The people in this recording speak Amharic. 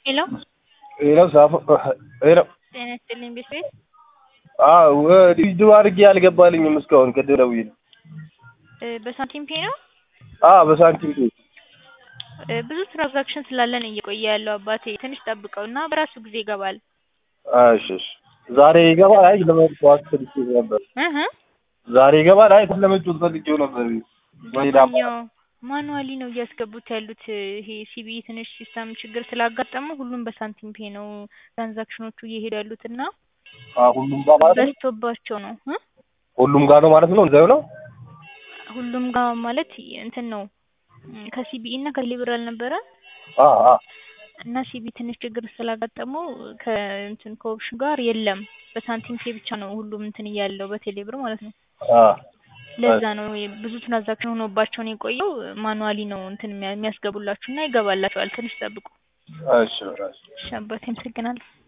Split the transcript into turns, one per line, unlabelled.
ሄሎ
ሄሎ ሳፎ ሄሎ
ጤና ይስጥልኝ ቤተሰብ
አዎ ዲጂታል አድርጌ አልገባልኝም እስካሁን ቅድም ደውዬ
እ በሳንቲም ፔ ነው
አዎ በሳንቲም ፔ
እ ብዙ ትራንዛክሽን ስላለን እየቆየ ያለው አባቴ ትንሽ ጠብቀው እና በራሱ ጊዜ ይገባል
እሺ እሺ ዛሬ ይገባል አይ ለመጫወት ፈልጌ ነበር
እህ
ዛሬ ይገባል አይ ለመጫወት ፈልጌው ነበር ወይ ዳማ
በዛኛው ማኑዋሊ ነው እያስገቡት ያሉት ይሄ ሲቢኢ ትንሽ ሲስተም ችግር ስላጋጠመው ሁሉም በሳንቲም ፔ ነው ትራንዛክሽኖቹ እየሄዱ ያሉት እና
አዎ ሁሉም ጋር ማለት ነው
በዝቶባቸው ነው እ
ሁሉም ጋር ነው ማለት ነው እንደዛው ነው
ሁሉም ጋር ማለት እንትን ነው ከሲቢኢ እና ከቴሌብር አልነበረ
አ አ
እና ሲቢኢ ትንሽ ችግር ስላጋጠመው ከእንትን ከኦፕሽን ጋር የለም በሳንቲም ፔ ብቻ ነው ሁሉም እንትን እያለው በቴሌብር ማለት ነው
አ
ለዛ ነው ብዙ ትራንዛክሽን ሆኖባቸው ነው የቆየው ማኑዋሊ ነው እንትን የሚያስገቡላችሁ እና ይገባላችኋል ትንሽ ጠብቁ
እሺ እሺ
እሺ አባቴ አመሰግናለሁ